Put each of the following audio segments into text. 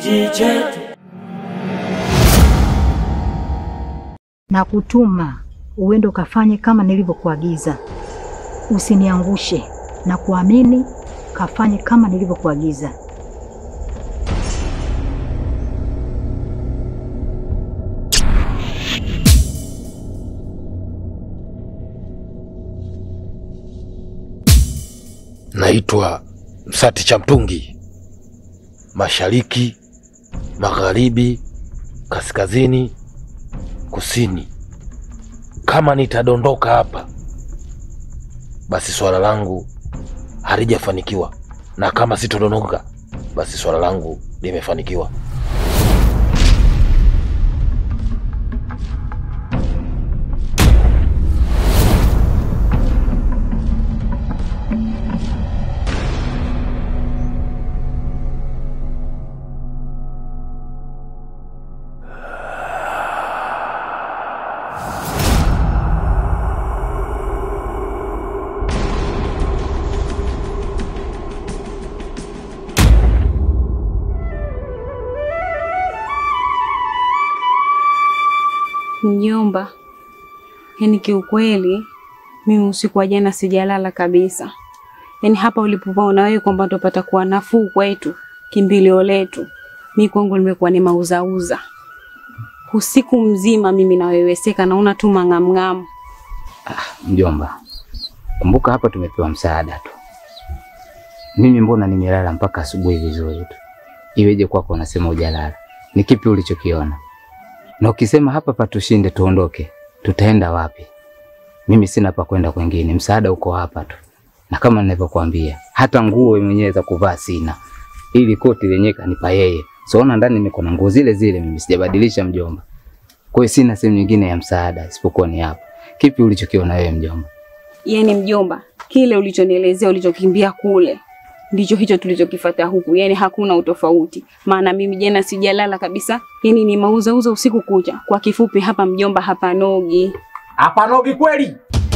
kijiji chetu. na kutuma uende ukafanye kama nilivyokuagiza. Usiniangushe na kuamini, kafanye kama nilivyokuagiza. Naitwa Msati cha Mtungi, mashariki, magharibi, kaskazini, kusini. Kama nitadondoka hapa, basi swala langu halijafanikiwa, na kama sitodondoka, basi swala langu limefanikiwa. Mjomba, yaani kiukweli mimi usiku wa jana sijalala kabisa. Yaani hapa ulipopaona wewe kwamba tupata kuwa nafuu kwetu, kimbilio letu, mi kwangu limekuwa ni mauzauza. Usiku mzima mimi naweweseka, naona tu mang'amng'amu. Mjomba, kumbuka hapa tumepewa msaada tu. Mimi mbona nimelala mpaka asubuhi vizuri tu, iweje kwako unasema hujalala? Ni kipi ulichokiona? Na ukisema hapa patushinde tuondoke, tutaenda wapi? Mimi sina pa kwenda kwengine, msaada uko hapa tu, na kama nilivyokuambia, hata nguo mwenyewe za kuvaa sina, ili koti lenyewe kanipa yeye. Siona ndani niko na nguo zile zile, mimi sijabadilisha mjomba. Kwa hiyo sina sehemu nyingine ya msaada isipokuwa ni hapa. Kipi ulichokiona wewe mjomba? Yaani mjomba, kile ulichonielezea ulichokimbia kule ndicho hicho tulichokifuata huku, yaani hakuna utofauti. Maana mimi jana sijalala kabisa, yaani ni mauzauza usiku kucha. Kwa kifupi, hapa mjomba, hapanogi. Hapanogi kweli?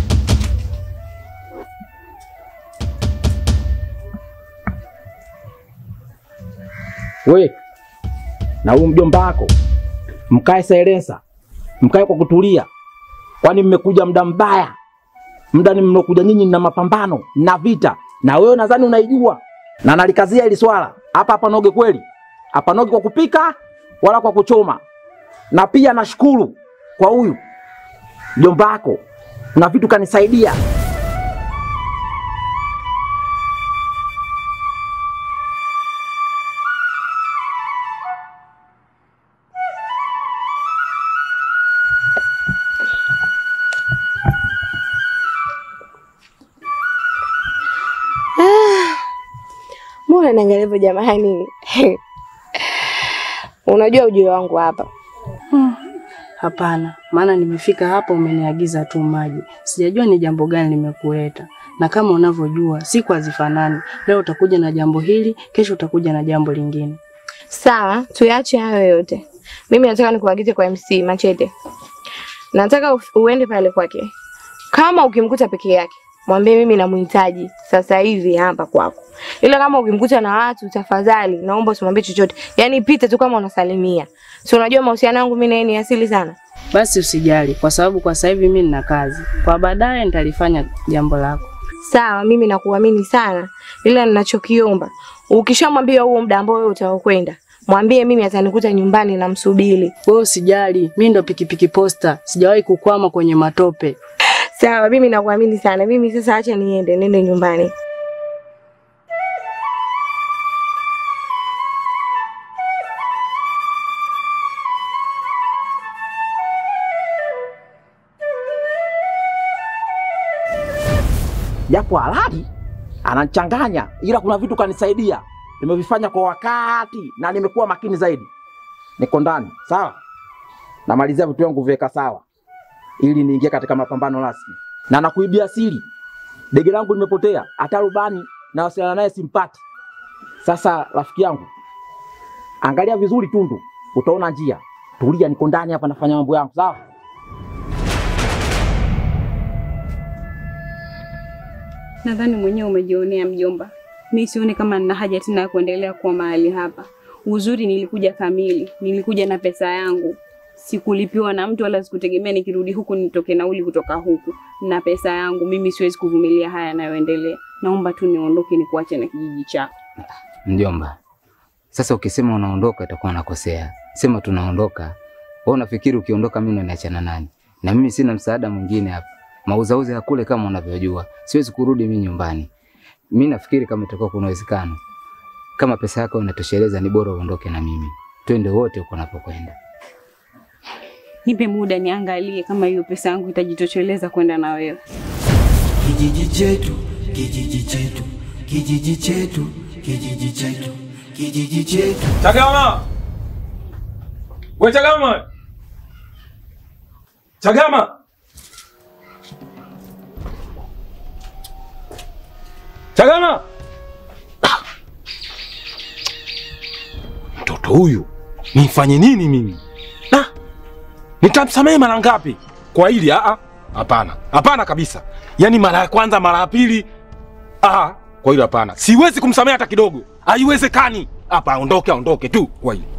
We na huyu mjomba wako mkae silensa, mkae kwa kutulia, kwani mmekuja muda mbaya, muda ni mlokuja nyinyi na mapambano na vita, na wewe nadhani unaijua, na nalikazia hili swala hapa. Hapanogi kweli? Hapanogi kwa kupika wala kwa kuchoma. Na pia nashukuru kwa huyu mjomba wako, kuna vitu kanisaidia. Mbona naangalia hivyo jamani? Unajua ujio wangu hapa. Hapana, maana nimefika hapa umeniagiza tu maji. Sijajua ni jambo gani limekuleta. Na kama unavyojua siku hazifanani. Leo utakuja na jambo hili, kesho utakuja na jambo lingine. Sawa, tuyache hayo yote. Mimi nataka nikuagize kwa MC Machete. Nataka uf- uende pale kwake. Kama ukimkuta peke yake, mwambie mimi namuhitaji sasa hivi hapa kwako. Ila kama ukimkuta na watu, tafadhali naomba usimwambie chochote. Yaani pita tu kama unasalimia. Si unajua mahusiano yangu mimi na yeye ni asili sana. Basi usijali kwa sababu kwa sasa hivi mimi nina kazi. Kwa baadaye nitalifanya jambo lako. Sawa, mimi nakuamini sana, ila ninachokiomba ukishamwambia huo muda ambao wewe utaokwenda, mwambie mimi atanikuta nyumbani na msubiri. Wewe usijali, mimi ndo pikipiki posta. Sijawahi kukwama kwenye matope. Sawa, mimi nakuamini sana. Mimi sasa acha niende, nende nyumbani. japo halali anachanganya, ila kuna vitu kanisaidia, nimevifanya kwa wakati na nimekuwa makini zaidi. Niko ndani sawa, namalizia vitu vyangu viweka sawa, ili niingie katika mapambano rasmi, na nakuibia siri, dege langu limepotea, hata rubani na wasiliana naye simpati. Sasa rafiki yangu, angalia vizuri Tundu, utaona njia. Tulia, niko ndani hapa nafanya mambo yangu sawa. Nadhani mwenyewe umejionea mjomba. Mi sioni kama nina haja tena ya kuendelea kuwa mahali hapa. Uzuri nilikuja kamili, nilikuja na pesa yangu, sikulipiwa na mtu wala sikutegemea nikirudi huku nitoke nauli kutoka huku na pesa yangu. Mimi siwezi kuvumilia haya yanayoendelea, naomba tu niondoke, nikuache na kijiji chako. Mjomba, sasa ukisema unaondoka itakuwa nakosea. Sema tunaondoka. Wewe unafikiri ukiondoka mimi ndo niachana nani? Na mimi sina msaada mwingine hapa. Mauzauza ya kule kama unavyojua. Siwezi kurudi mimi nyumbani. Mimi nafikiri kama itakuwa kuna uwezekano. Kama pesa yako inatosheleza ni bora uondoke na mimi. Twende wote huko unapokwenda. Nipe muda niangalie kama hiyo pesa yangu itajitosheleza kwenda na wewe. Kijiji chetu, kijiji chetu, kijiji chetu, kijiji chetu, kijiji chetu. Chagama! We Chagama! Chagama! Chagama! Mtoto huyu nifanye nini mimi? Na nitamsamehe mara ngapi kwa hili? Ah, ah, hapana, hapana kabisa. Yaani mara ya kwanza, mara ya pili, ah, kwa hilo hapana, siwezi kumsamehe hata kidogo, haiwezekani. Hapa aondoke, aondoke tu kwa hili.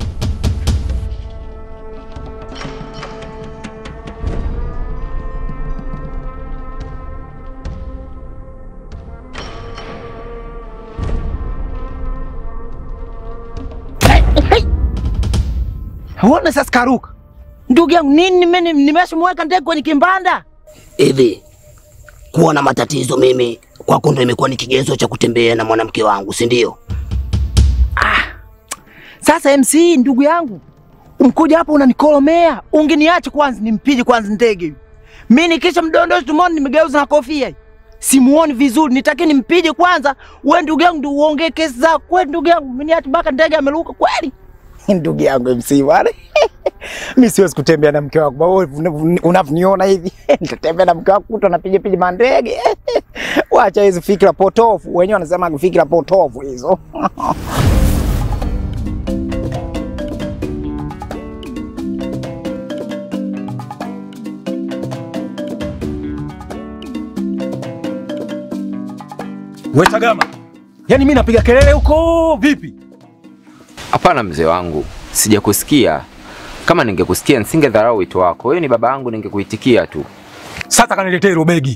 Uone sasa karuka. Ndugu yangu nini nime- nimeshamweka ndege kwenye kimbanda? Hivi kuwa na matatizo mimi kwako ndo imekuwa ni kigezo cha kutembea na mwanamke wangu, si ndio? Sasa MC ndugu yangu, mkuja hapa unanikolomea. Ungeniacha kwanza nimpige kwanza ndege huyu. Mimi nikisha mdondosha tumoni nimegeuza na kofia. hii. Simuoni vizuri, nitaki nimpige kwanza. Wewe ndugu yangu ndio uongee kesi zako. Wewe ndugu yangu, mimi niache mpaka ndege ameruka kweli? ndugu yangu MC bwana. Mimi siwezi kutembea na mke wako. Wewe unavyoniona hivi, nitatembea na mke wako kuto napiga piga mandege. Wacha hizo fikra potofu. Wenyewe wanasema fikra potofu hizo. We Chagama, yaani mimi napiga kelele huko vipi? Hapana mzee wangu, sijakusikia. Kama ningekusikia nisingedharau wito wako. Wewe ni baba yangu, ningekuitikia tu. Sasa kaniletee hilo begi.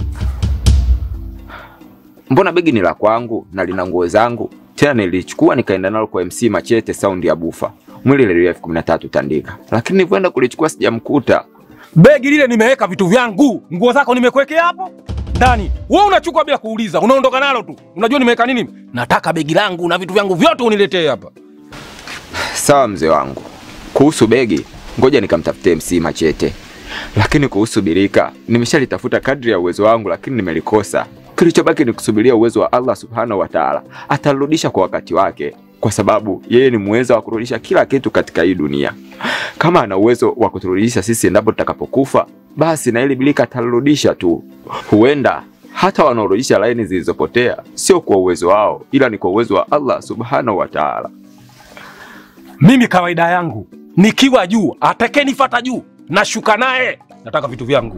Mbona begi ni la kwangu na lina nguo zangu? Tena nilichukua nikaenda nalo kwa MC Machete saundi ya bufa. Mwili ile elfu kumi na tatu tandika. Lakini nilivyoenda kulichukua sijamkuta. Begi lile nimeweka vitu vyangu, nguo zako nimekuwekea hapo ndani. Wewe unachukua bila kuuliza, unaondoka nalo tu. Unajua nimeweka nini? Nataka begi langu na vitu vyangu vyote uniletee hapa. Sawa mzee wangu. Kuhusu begi, ngoja nikamtafute MC Machete. Lakini kuhusu birika, nimeshalitafuta kadri ya uwezo wangu lakini nimelikosa. Kilichobaki ni kusubiria uwezo wa Allah Subhanahu wa Ta'ala. Atarudisha kwa wakati wake kwa sababu yeye ni muweza wa kurudisha kila kitu katika hii dunia. Kama ana uwezo wa kuturudisha sisi endapo tutakapokufa, basi na ili bilika atarudisha tu. Huenda hata wanaorudisha laini zilizopotea sio kwa uwezo wao, ila ni kwa uwezo wa Allah Subhanahu wa Ta'ala. Mimi kawaida yangu nikiwa juu, atakayenifuata juu nashuka naye. Nataka vitu vyangu.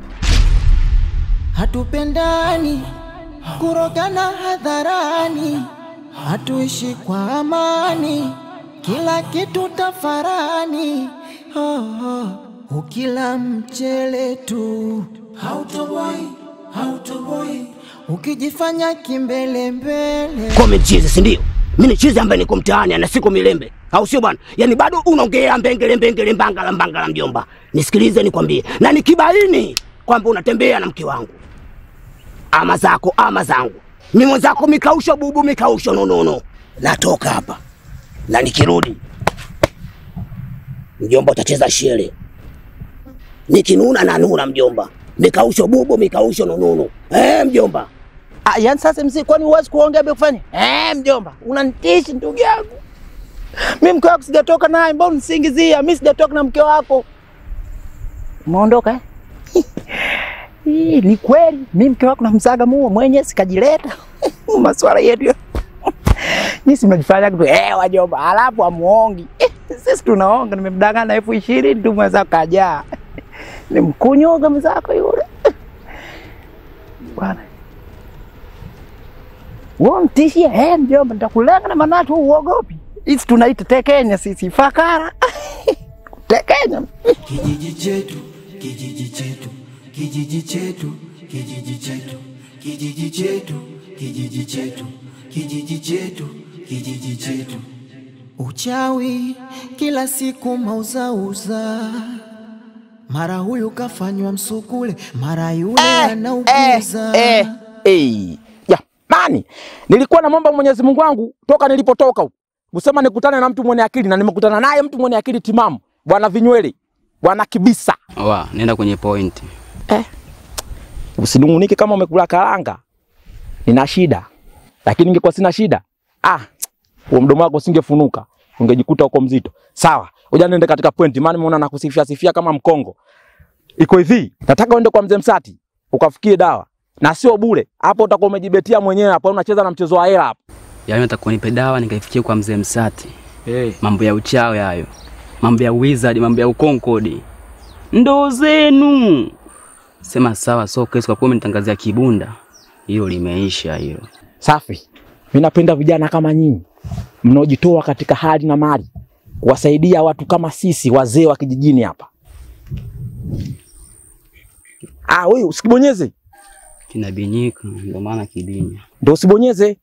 Hatupendani, kurogana hadharani, hatuishi kwa amani, kila kitu tafarani. Oh, oh. Ukila mchele tu hautoboi, hautoboi, ukijifanya kimbelembele. Kwa chizi, si ndio? Mimi ni chizi ambaye niko mtaani na siko milembe, au sio bwana? Yaani bado unaongea mbengele mbengele mbangala mbangala, mjomba. Nisikilize nikwambie, na nikibaini kwamba unatembea na mke wangu, ama zako ama zangu, mimi mwenzako mikausho bubu mikausho nonono, natoka hapa na nikirudi, mjomba, utacheza shere. Nikinuna na nuna, mjomba, mikausho bubu mikausho nonono. Eh, mjomba. Ah, yani sasa mzee, kwani huwezi kuongea bila kufanya? Eh, mjomba, unanitishi ndugu yangu. Mimi mke wako sijatoka naye, mbona unisingizia? Mimi sijatoka na mke wako. Umeondoka eh? Hii ni kweli, mimi mke wako namsaga muo mwenye sikajileta. Maswala yetu. ya- Nyinyi si mnajifanya kitu eh, wajomba, alafu amuongi. Eh, sisi tunaonga, nimemdanganya na elfu ishirini tu mwenzako kajaa. Nimkunyuga mwenzako yule. Bwana. Wewe unitishia, eh, mjomba, nitakulenga na manatu uogopi. Hizi tunaita tekenya sisi fakara. tekenya. Kijiji chetu, kijiji chetu, kijiji chetu, kijiji chetu, kijiji chetu, kijiji chetu, kijiji chetu, kijiji chetu. Uchawi kila siku mauzauza, mara huyu kafanywa msukule, mara yule anauguza. eh, eh. Jamani, nilikuwa namwomba Mwenyezi Mungu wangu toka nilipotoka huko kusema nikutane na mtu mwenye akili, na nimekutana naye mtu mwenye akili timamu, bwana Vinywele, bwana Kibisa. Wa, nenda kwenye point. Usinungunike kama umekula karanga, nina shida, lakini ningekuwa sina shida, ah, huo mdomo wako usingefunuka, ungejikuta uko mzito. Sawa, ngoja niende katika point, maana nimeona nakusifia sifia kama mkongo. Iko hivi, nataka uende kwa mzee Msati ukafikie dawa na sio bure. Hapo utakuwa umejibetia mwenyewe, hapo unacheza na mchezo wa hela hapo. Yaani nataka unipe dawa nikaifikie kwa mzee Msati. Hey. Mambo ya uchawi hayo. Mambo ya wizard, mambo ya ukonkodi. Ndo zenu. Sema sawa, so kesi kwa kuwa umenitangazia kibunda. Hilo limeisha hilo. Safi. Mimi napenda vijana kama nyinyi mnaojitoa katika hali na mali kuwasaidia watu kama sisi wazee wa kijijini hapa. Ah, wewe usikibonyeze. Kinabinyika, ndio maana kibinya. Ndio usibonyeze.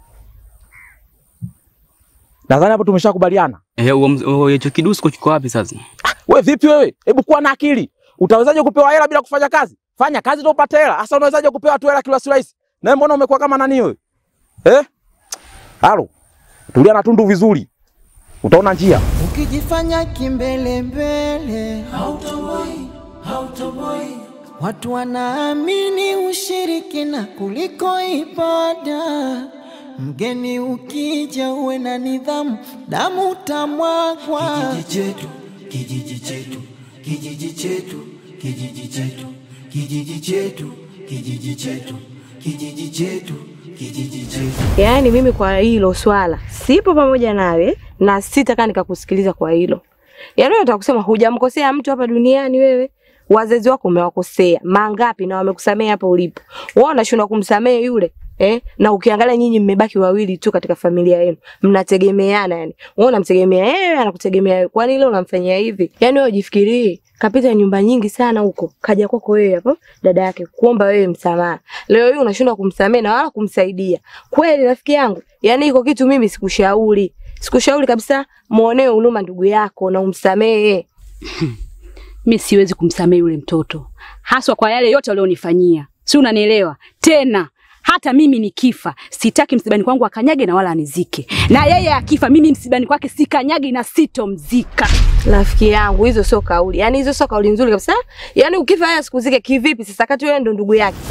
Nadhani hapo tumeshakubaliana. Eh, huo mz- huo hicho kidusko kiko wapi sasa? We vipi wewe? Hebu kuwa na akili. Utawezaje kupewa hela bila kufanya kazi? Fanya kazi ndio upate hela. Sasa unawezaje kupewa tu hela kirahisi rahisi? Na wewe mbona umekuwa kama nani wewe? Eh? Halo. Tulia na tundu vizuri. Utaona njia. Ukijifanya kimbelembele hautoboi, hautoboi. Watu wanaamini ushirikina kuliko ibada. Mgeni ukija uwe na nidhamu, damu utamwagwa. Kijiji chetu, kijiji chetu, kijiji chetu, kijiji chetu, kijiji chetu, kijiji chetu, kijiji chetu, kijiji chetu. Yaani mimi kwa hilo swala sipo pamoja nawe na sitakaa nikakusikiliza kwa hilo. Yaani wewe unataka kusema hujamkosea mtu hapa duniani wewe? Wazazi wako umewakosea mangapi na wamekusamea hapo ulipo? Wewe unashindwa kumsamehe yule eh? Na ukiangalia nyinyi mmebaki wawili tu katika familia yenu, mnategemeana yani. Wewe unamtegemea yeye, anakutegemea wewe. Kwani ile unamfanyia hivi? Yaani wewe ujifikirie, kapita nyumba nyingi sana huko, kaja kwako wewe hapo dada yake kuomba wewe msamaha. Leo hii unashindwa kumsamehe na wala kumsaidia. Kweli rafiki yangu, yaani iko kitu mimi sikushauri. Sikushauri kabisa muonee huruma ndugu yako na umsamehe. mi siwezi kumsamehe yule mtoto, haswa kwa yale yote alionifanyia, si unanielewa? Tena hata mimi nikifa, sitaki msibani kwangu akanyage na wala anizike, na yeye akifa, mimi msibani kwake sikanyagi na sitomzika. Rafiki yangu, hizo sio kauli. Yaani hizo sio kauli nzuri kabisa. Yaani ukifa yeye asikuzike kivipi sasa kati wewe ndo ndugu yake?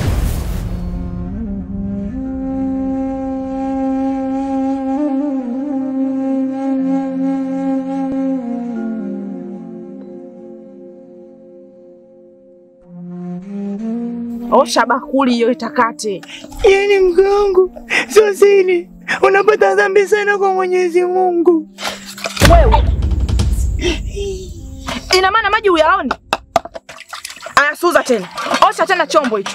Osha bakuli hiyo itakate. Yaani mke wangu sio siri, unapata dhambi sana kwa Mwenyezi Mungu. Wewe ina maana maji uyaoni? Aya, suza tena, osha tena chombo hicho.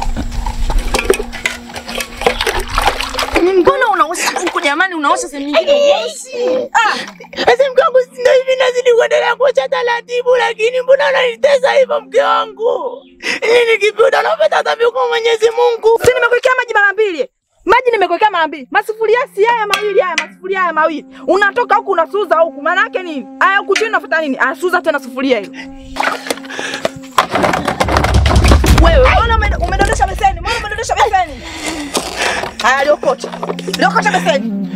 Mbona unaosha huku jamani, unaosha sehemu nyingine uoshi? Ah, Sasa mke wangu si ndio hivi nazidi kuendelea kuosha taratibu, lakini mbona unanitesa hivyo mke wangu? Nini kipi unapata dhambi kwa Mwenyezi Mungu? si nimekuwekea maji mara mbili maji nimekuwekea mara mbili, masufuria si haya mawili haya, masufuria haya mawili, unatoka huku unasuza huku, maana yake nini? Aya, huku chini unafuta nini? Aya, suza tena sufuria hilo. Wewe mbona ume- umedondosha beseni? Mbona umedondosha beseni? Aya, liokota liokota beseni.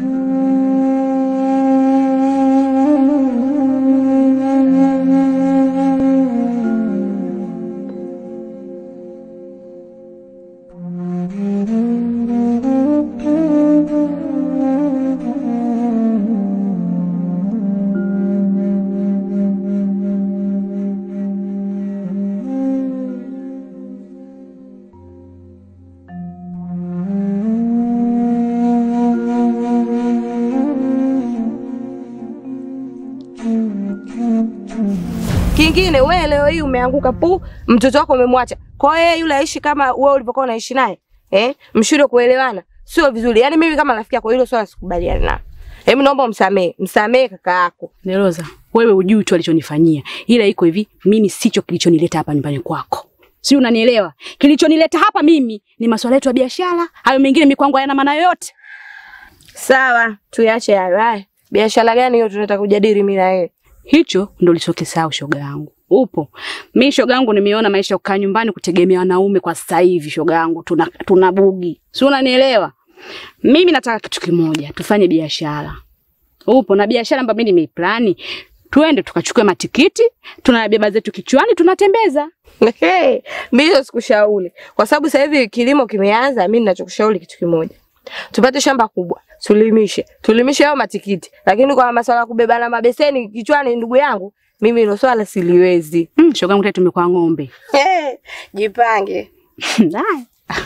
Kingine wewe leo hii umeanguka pu, mtoto wako umemwacha. Kwa hiyo yeye yule aishi kama wewe ulivyokuwa unaishi naye. Eh? Mshindwe kuelewana. Sio vizuri. Yaani mimi kama rafiki yako hilo swala sikubaliana nalo. Hebu naomba umsamehe, msamehe kaka yako. Neroza, wewe ujui tu alichonifanyia, ila iko hivi, mimi sicho kilichonileta hapa nyumbani kwako, si unanielewa? Kilichonileta hapa mimi ni masuala yetu ya biashara, hayo mengine mikwangu hayana maana yoyote. Sawa, tuyache hayo. Haya, biashara gani hiyo tunataka kujadili mimi na wewe? Hicho ndo ulichokisahau shoga yangu. Upo. Mi shoga yangu nimeona maisha ya kukaa nyumbani kutegemea wanaume kwa sasa hivi shoga yangu tuna, tuna bugi. Si unanielewa? Mimi nataka kitu kimoja, tufanye biashara. Upo na biashara ambayo mimi nimeiplani. Tuende tukachukue matikiti, tunabeba zetu kichwani, tunatembeza. Hey, mimi hiyo sikushauri. Kwa sababu sasa hivi kilimo kimeanza, mimi ninachokushauri kitu kimoja. Tupate shamba kubwa, tulimishe. Tulimishe hayo matikiti. Lakini kwa masuala ya kubebana mabeseni kichwani ndugu yangu, mimi hilo swala siliwezi. Mm, shoga yangu tena tumekuwa ng'ombe. Hey, jipange. Haya.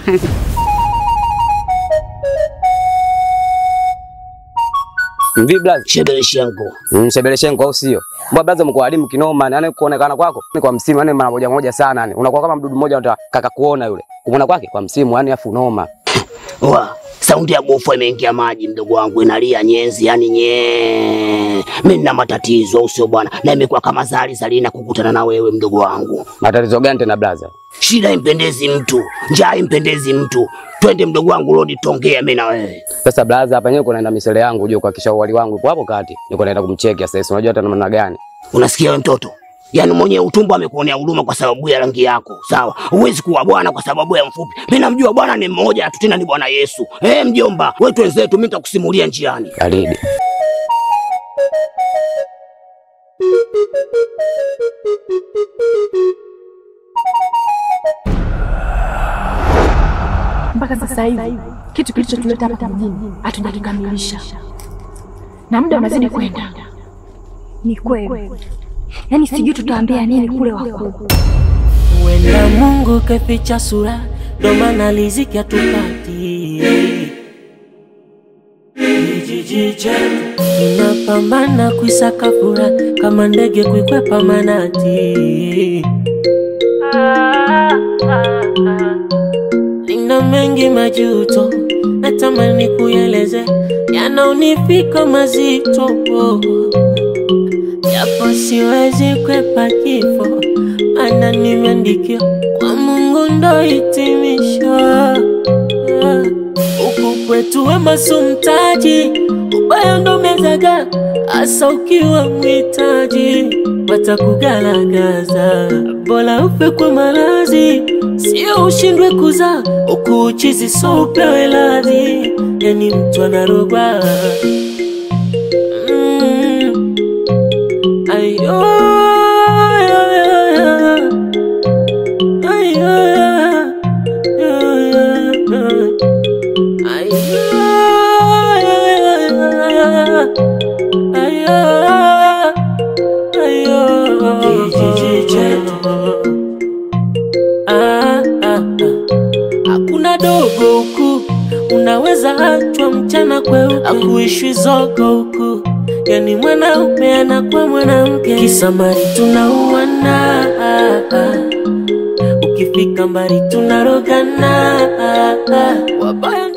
Mvi blaza. Shebeleshenko. Mm, Shebeleshenko au sio? Mbona blaza mko walimu kinoma, yani kuonekana kwako ni kwa msimu, yani mara moja moja sana yani. Unakuwa kama mdudu mmoja unataka kaka kuona yule. Kumwona kwake kwa msimu, yani afu noma. Wa, saundi ya gofu imeingia maji mdogo wangu inalia nyenzi yani nye. Mimi nina matatizo au sio bwana? Na imekuwa kama zali zali na kukutana na wewe mdogo wangu. Matatizo gani tena blaza? Shida impendezi mtu, njaa impendezi mtu. Twende mdogo wangu rodi tongea mimi na wewe. Sasa blaza hapa nyewe kunaenda misele yangu juu kuhakikisha uwali wangu upo hapo kati. Niko naenda kumcheki sasa. hivi. Unajua hata namna gani? Unasikia wewe mtoto? Yaani mwenye utumbo amekuonea huruma kwa sababu ya rangi yako. Sawa. Huwezi kuwa bwana kwa sababu ya mfupi. Mimi namjua bwana ni mmoja tu tena ni Bwana Yesu. Eh, mjomba, wewe twenzetu mimi nitakusimulia njiani. Baridi. Mpaka sasa hivi kitu kilichotuleta hapa mjini hatujakikamilisha na muda unazidi kwenda. Ni kweli, yaani sijui tutaambia nini kule wakuu. Wenda Mungu kaficha sura, ndo maana riziki hatupati. Kijiji chetu kinapambana kuisaka furaha kama ndege kuikwepa manati. Nina mengi majuto, natamani kueleze, yanaonifika mazito japo siwezi kwepa kifo, maana nimeandikiwa kwa Mungu ndo hitimisho. Huku kwetu wema si mtaji, ubaya ndo mezaga, hasa ukiwa mwitaji watakugaragaza. Bora ufe kwa maradhi, sio ushindwe kuzaa, huku uchizi so upewe radhi, yani mtu anarogwa mm. Ayo, ayo, ayo, ayo, Hakuna dogo huku, unaweza achwa mchana kweupe, akuishwi zogo huku, yani mwanaume anakuwa mwanamke, kisa mali tunauana, ukifika mbali tunarogana, wabaya